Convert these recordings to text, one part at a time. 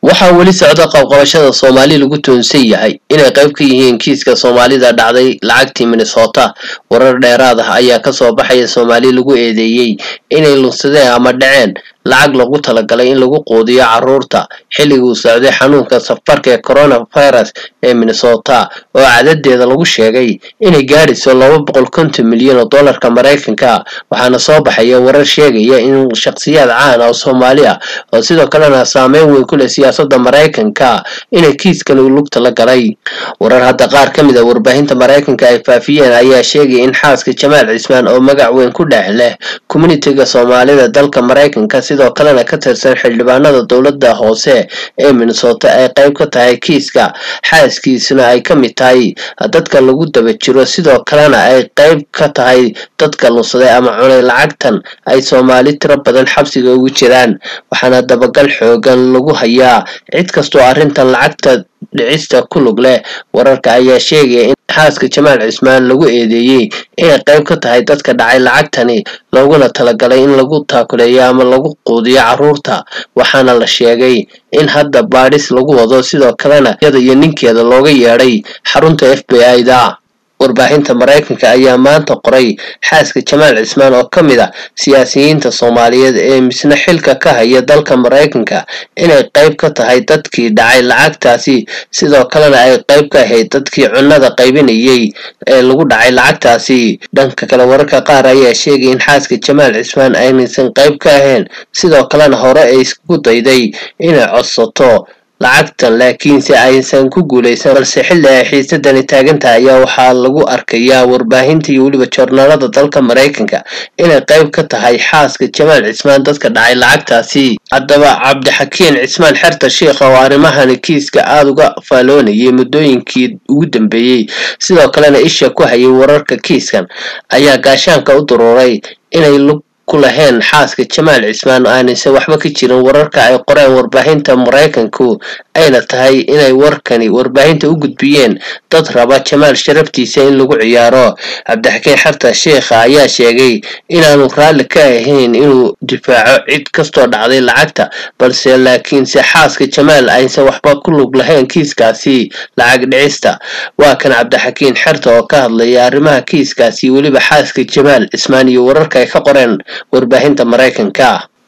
waxaa weli socda qabqabashada soomaali lagu toonsan yahay inay qayb ka yihiin kiiska soomaalida dhacday lacagtii minnesota warar dheeraad ah ayaa kasoo baxaya soomaali lagu eedeeyey inay lunsadeen ama dhaceen lacag lagu talagalay in lagu quudiyo caruurta xilliguu socday xanuunka safarka ee coronavirus ee minnesota oo cadadeeda lagu sheegay inay gaadhayso laba boqol konton milyan oo dollarka maraykanka waxaana soo baxaya warar sheegaya in shakhsiyaad caan ah oo soomaali ah oo sidoo kalena saameyn weyn ku leh siyaasadda maraykanka inay kiiskan lugta la galay warar hadda qaar ka mid a warbaahinta maraykanka ay faafiyeen ayaa sheegaya in xaaska jamaal cismaan oo magac weyn ku dhex leh communitiga soomaalida dalka maraykanka sidoo kalena ka tirsan xildhibaanada dowladda hoose ee minnesota ay qayb ka tahay kiiska xaaskiisuna ay ka mid tahay dadka lagu daba jiro sidoo kalena ay qayb ka tahay dadka lunsaday ama cunay lacagtan ay soomaali tiro badan xabsiga ugu jiraan waxaana dabagal xoogan lagu hayaa cid kastoo arrintan lacagta dhicista ku lug leh wararka ayaa sheegaya in xaaska jamaal cismaan lagu eedeeyey inay qayb ka tahay dadka dhacay lacagtani looguna talagalay in lagu taakuleeyo ama lagu quudiyo caruurta waxaana la sheegay in hadda baadhis lagu wado sidoo kalena iyada iyo ninkeeda looga yeedhay xarunta f b i da warbaahinta maraykanka ayaa maanta qoray xaaska jamaal cismaan oo ka mid a siyaasiyiinta soomaaliyeed ee misna xilka ka haya dalka maraykanka inay qayb ka tahay dadkii dhacay lacagtaasi sidoo kalena ay qayb ka ahayd dadkii cunnada qaybinayay ee lagu dhacay lacagtaasi dhanka kale wararka qaar ayaa sheegay in xaaska jamaal cismaan aynaysan qayb ka ahayn sidoo kalena hore ay isku dayday inay codsato lacagtan laakiinse aysan ku guulaysan balse xilli ay xiisadani taagantaha ayaa waxaa lagu arkayaa warbaahinta iyo weliba joornaalada dalka maraykanka inay qayb ka tahay xaaska jamaal cismaan dadka dhacay lacagtaasi haddaba cabdixakiin cismaan xerta sheikha oo arrimahani kiiska aada uga faaloonayay muddooyinkii ugu dambeeyey sidoo kalena isha ku hayay wararka kiiskan ayaa gaashaanka u duruuray inay lug ku laheen xaaska jamaal cismaan aanayse waxba ka jirin wararka ay qoreen warbaahinta maraykanku ayna tahay inay warkani warbaahinta u gudbiyeen dad raba jamaal sharaftiisa in lagu ciyaaro cabdixakiin xarta sheikha ayaa sheegay inaanu raalli ka ahayn inuu difaaco cid kastoo dhacday lacagta balse laakiinse xaaska jamaal aysan waxba ku lug lahayn kiiskaasi lacag dhicista waa kan cabdixakiin xerta oo ka hadlaya arrimaha kiiskaasi weliba xaaska jamaal cismaan iyo wararka ay ka qoreen warbaahinta maraykanka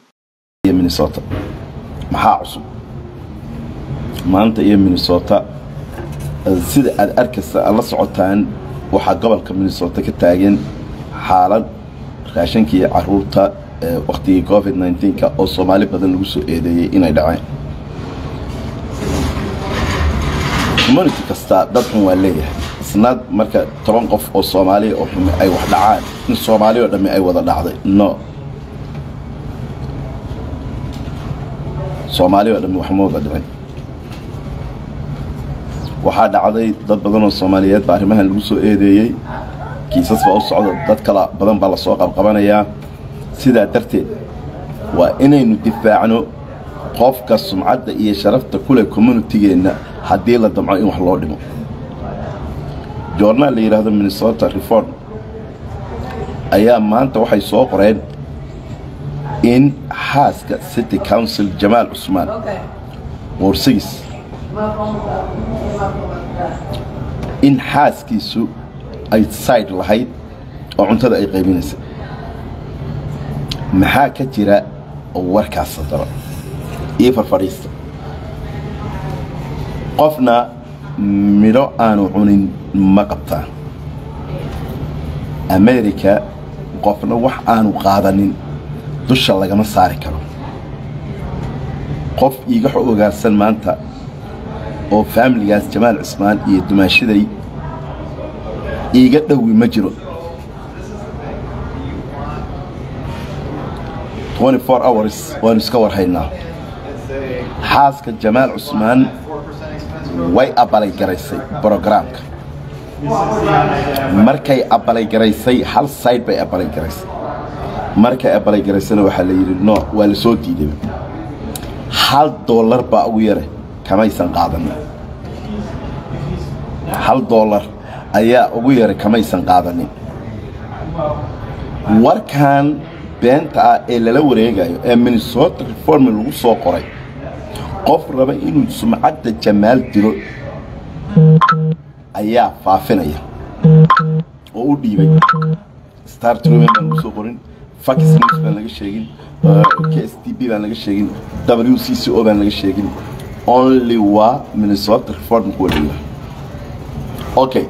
minnesota maxaa cusub maanta iyo minnesota sida aad arkaysa aad la socotaan waxaa gobolka minnesota ka taagan xaalad raashanka iyo caruurta waktigii covid nka oo soomaali badan lagu soo eedeeyey inay dhaceen community kasta dad xun waa leeyahay isnaad marka toban qof oo soomaaliya oo xumi ay wax dhacaan in soomaali oo dhammi ay wada dhacday no soomaali oo dhammi waxma wada dhicin waxaa dhacday dad badan oo soomaaliyeed baa arrimahan lagu soo eedeeyey kiisas baa u socda dad kala badan baa lasoo qabqabanayaa sidaa darteed waa inaynu difaacno qofka sumcadda iyo sharafta ku leh communitigeenna haddii la damco in wax loo dhimo joornaal la yidhaahdo minnesota reform ayaa maanta waxay soo qoreen in xaaska city council jamaal cusmaan moorsigis in xaaskiisu ay sayd lahayd oo cuntada ay qaybinaysa maxaa ka jira warkaas sadaro iyo farfadhiista qofna midho aanu cunin ma qabtaan america qofna wax aanu qaadanin dusha lagama saari karo qof iiga ogaarsan maanta oo faamiligaas jamaal cismaan iyo dumaashaday iiga dhowi ma jiro hours waanu iska warhaynaa xaaska jamaal cusmaan way abalaygaraysay brogaraamka markay abalaygaraysay hal sayd bay abalaygaraysay markay abalaygaraysana waxaa la yidhi no waa la soo diiday hal doolar baa ugu yare kamaysan qaadanin hal doolar ayaa ugu yaray kamaysan qaadanin warkan beenta ah ee lala wareegayo ee minnesota reform lagu soo qoray qof raba inuu sumcadda jamaal dilo ayaa faafinaya oo u dhiibay star truman baan lagu soo qorin fax news baan laga sheegin k s t b baan laga sheegin w c c o baan laga sheegin only waa minnesota reform kuwa dhigla okay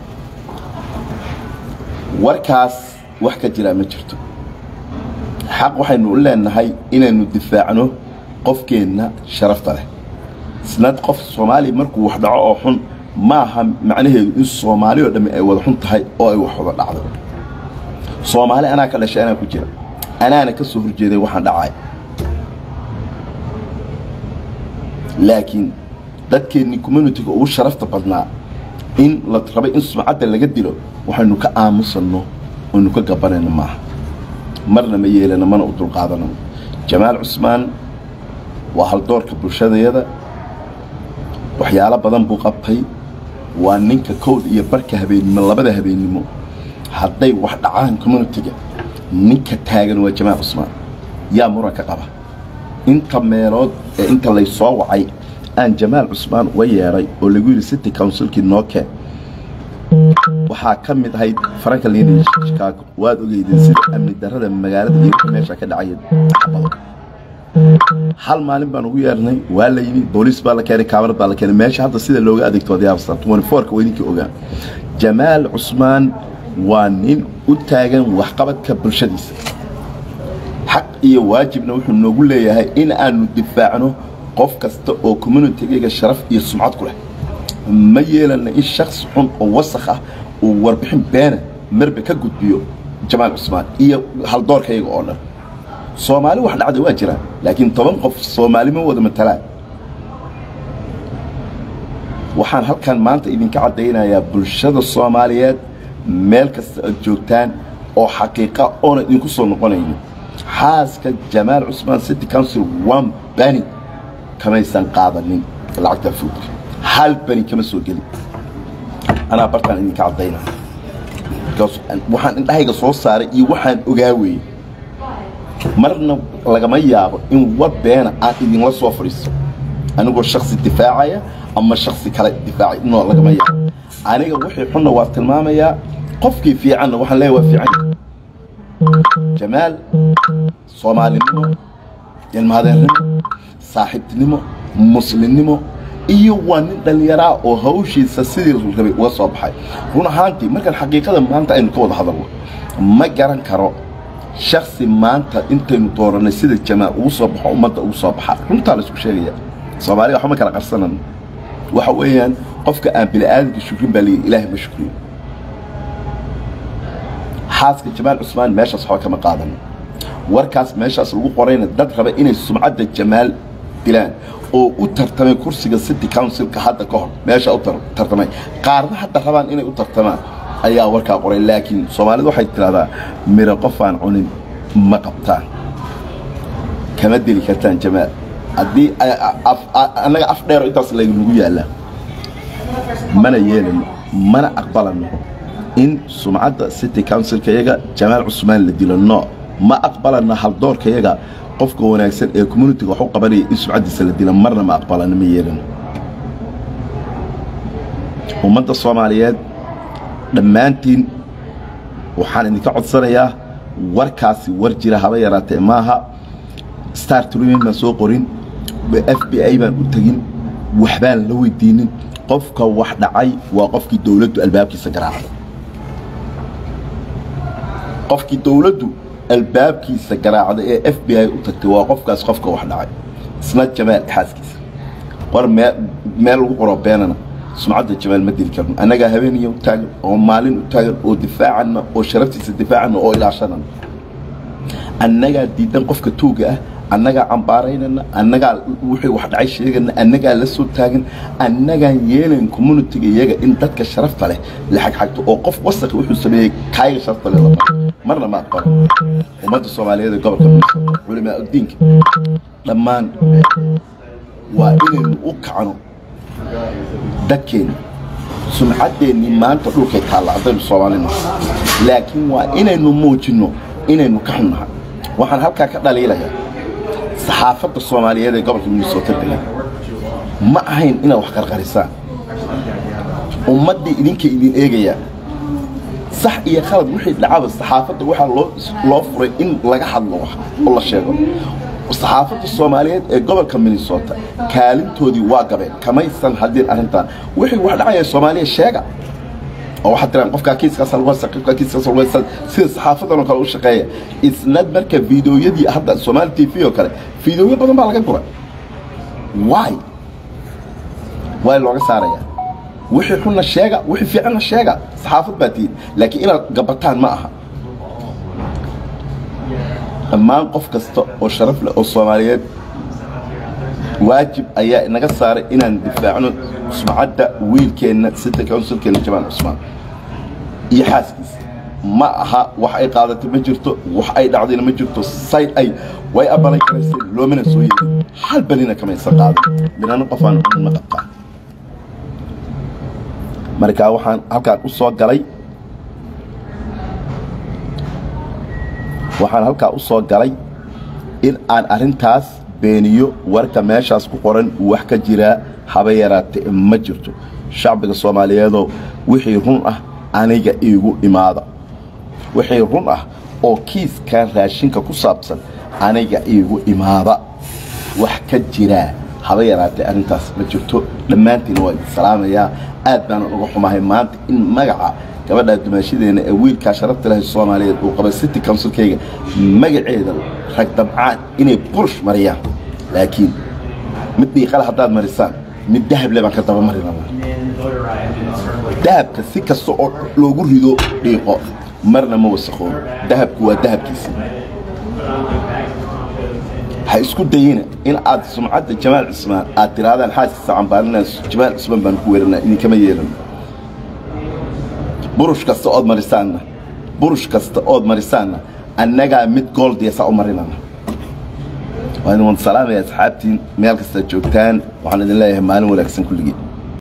warkaas wax ka jiraa ma jirto xaq waxaynu u leenahay inaynu difaacno qofkeenna sharafta leh isnad qof soomaaliya markuu wax dhaco oo xun maaha macnaheedu in soomaali oo dhammi ay wada xun tahay oo ay wax wada dhacdo soomaali anaa ka dhashay anaa ku jira anaana ka soo horjeeday waxaan dhacay laakiin dadkeennii communitiga ugu sharafta badnaa in la rabay in sumcadda laga dilo waxaynu ka aamusanno oynu ka gabanayno maaha marna ma yeelano mana u dulqaadanano jamaal cusmaan waa haldoorka bulshadayada waxyaalo badan buu qabtay waa ninka kowd iyo barka habeennimo labada habeennimo hadday wax dhacaan communitiga ninka taagan waa jamaal cusmaan yaa muranka qaba inta meelood ee inta lay soo wacay aan jamaal cusmaan uga yeedhay oo lagu yidhi city councilkii noo keen waxaa ka mid ahayd faranka liina chicago waad ogeydeen sida amni darrada magaalada iyo meesha ka dhacaya xabado hal maalin baan ugu yeernay waa la yimi booliis baa la keenay kaamarad baa la keenay meesha hadda sida looga adeegto wadyabasta ka weyninkii ogaa jamaal cusmaan waa nin u taagan waxqabadka bulshadiisa xaq iyo waajibna wuxuu noogu leeyahay in aanu difaacno qof kasta oo communitigaga sharaf iyo sumcad ku leh ma yeelana in shaksi xun oo wasakh ah uu warbixin beena marbe ka gudbiyo jamaal cusmaan iyo haldoorkayaga oo dhan soomaali wax dhacda waa jiraan laakiin toban qof soomaali ma wada matalaan waxaan halkan maanta idinka caddaynayaa bulshada soomaaliyeed meel kasta aad joogtaan oo xaqiiqa oona idinku soo noqonayno xaaska jamaal cusmaan city council one bani kamaysan qaadanin lacagtaa foodka hal bani kama soo gelin anaa bartaan idinka caddayna waxaan indhahayga soo saaray iyo waxaan ogaa weeye marna lagama yaabo in war beena aan idinla soo fadhiisto anigoo shaksi difaacaya ama shaksi kale difaacay inoo lagama yaabo aniga wixii xunna waa tilmaamayaa qofkii fiicanna waxaan leeyahay waa fiican jamaal soomaalinimo ilmaadeernimo saaxiibtinimo muslimnimo iyo waa nin dhallinyaraa oo hawshiisa sidii rabay uga soo baxay run ahaantii markaan xaqiiqada maanta aynu ka wada hadalno ma garan karo shaksi maanta intaynu dooranay sida jamaal ugu soo baxo ummadda ugu soo baxa runtaa la isku sheegaya soomaaliga waxba ma kala qarsanan waxa weeyaan qofka aan bini'aadamka shukrin baa leeyahy ilaahay ma shukriyo xaaska jamaal cusmaan meeshaas waxba kama qaadan warkaas meeshaas lagu qorayna dad raba inay sumcadda jamaal dilaan oo u tartamay kursiga city councilka hadda ka hor meesha u tartamay qaarna hadda rabaan inay u tartamaan ayaa warkaa qoray laakiin soomaalidu waxay tidhahdaa miro qofaan cunin ma qabtaan kama deli kartaan jamaal haddii annaga af dheero intaas laynagu yaallaa mana yeelano mana aqbalano in sumcadda city councilka yaga jamaal cusmaan la dilo no ma aqbalana haldoorka yaga qofka wanaagsan ee communitiga wax u qabanaya in sumcaddiisa la dila marna ma aqbalano ma yeelano ummadda soomaaliyeed dhammaantiin waxaan idinka codsanayaa warkaasi war jira haba yaraatee maaha star trumin baan soo qorin f b i baan u tegin waxbaan la weydiinin qofka wax dhacay waa qofkii dowladdu albaabkiisa garaacday qofkii dowladdu albaabkiisa garaacday ee f b i u tagtay waa qofkaas qofka wax dhacay isna jamaal xaaskiisa war meel lagu qoro beenana sumcadda jamaal ma dili karno annagaa habeeniya u taagan oo maalin u taagan oo difaacanna oo sharaftiisa difaacanna oo ilaashanana annagaa diidan qofka tuuga ah annagaa cambaaraynana annagaa wixii wax dhacay sheegana annagaa la soo taagan annagaan yeelayn communitiga iyaga in dadka sharafta leh la xagxagto oo qof wasaqi wuxuu sameeyey kaayaga sharafta leh marna ma aqbalo ummadda soomaaliyeed ee gobolka muuse culimaa uddiinka dhammaan waa inaynu u kacno dadkeenna sumcaddeenni maanta dhulkay taalla haddaynu soomaalina laakiin waa inaynu muujinno inaynu ka xunnahay waxaan halkaa ka dhaliilayaa saxaafadda soomaaliyeed ee gobolka minnesota degan ma ahayn inaad wax qarqarisaan ummaddii idinka idin eegayaan sax iyo khalad wixii dhacaba saxaafadda waxaa loo loo furay in laga hadlo wax oo la sheego saxaafadda soomaaliyeed ee gobolka minnesota kaalintoodii waa gabeen kamaysan hadin arrintan wixii wax dhacaya soomaaliya sheega oo waxaad tiraan qofkaa kiiskaas lagu haysta qofkaa kiiskaas lagu haysta sida saxaafadan oo kale u shaqeeya isnad marka fiideoyadii hadda soomaali t v oo kale fiideoyo badan baa laga guray why why looga saaraya wixii xunna sheega wixii fiicanna sheega saxaafad baa tihiin laakiin inaad gabataan ma aha dhammaan qof kasta oo sharaf leh oo soomaaliyeed waajib ayaa inaga saaray inaan difaacno sumcadda wiilkeenna sita counsilkeenna jamaal cusmaan iyo xaaskiisa ma aha wax ay qaadatay ma jirto wax ay dhacdayna ma jirto sayd ay way abalay karayseen loomana soo yeedin hal balina kamaysan qaadan minana qofaan ma qabtaa markaa waxaan halkaan u soo galay waxaan halkaa u soo galay in aan arrintaas beeniyo warka meeshaas ku qoran wax ka jiraa haba yaraate ma jirto shacbiga soomaaliyeedoo wixii run ah aniga iigu imaada wixii run ah oo kiiskan raashinka ku saabsan aniga iigu imaada wax ka jiraa haba yaraatee arrintaas ma jirto dhammaantiina waa idin salaamayaa aad baanan uga xumahay maanta in magaca gabadhaa dumaashadeenna ee wiilkaa sharafta leh soomaaliyeed uu qabay city counsilkayga magaceeda rag dabcaan inay burush mariyaan laakiin mid dhiiqale haddaad marisaan mid dahable baan ka daba mari rabaa dahabka si kasta oo loogu rido dhiiqo marna ma wasakoobo dahabku waa dahabkiisa ha isku dayina in aad sumcadda jamaal cismaan aad tirahdaan xaaskiisa cambaarinaa jamaal cismaan baan ku weeranaa idinkama yeelan burush kasta ood marisaanna burush kasta ood marisaanna annagaa mid gooldiyasaa u marinana waa idin wada salaamaya asxaabtiin meel kastaad joogtaan waxaan idin leeyahay maalin wanaagsan kulligii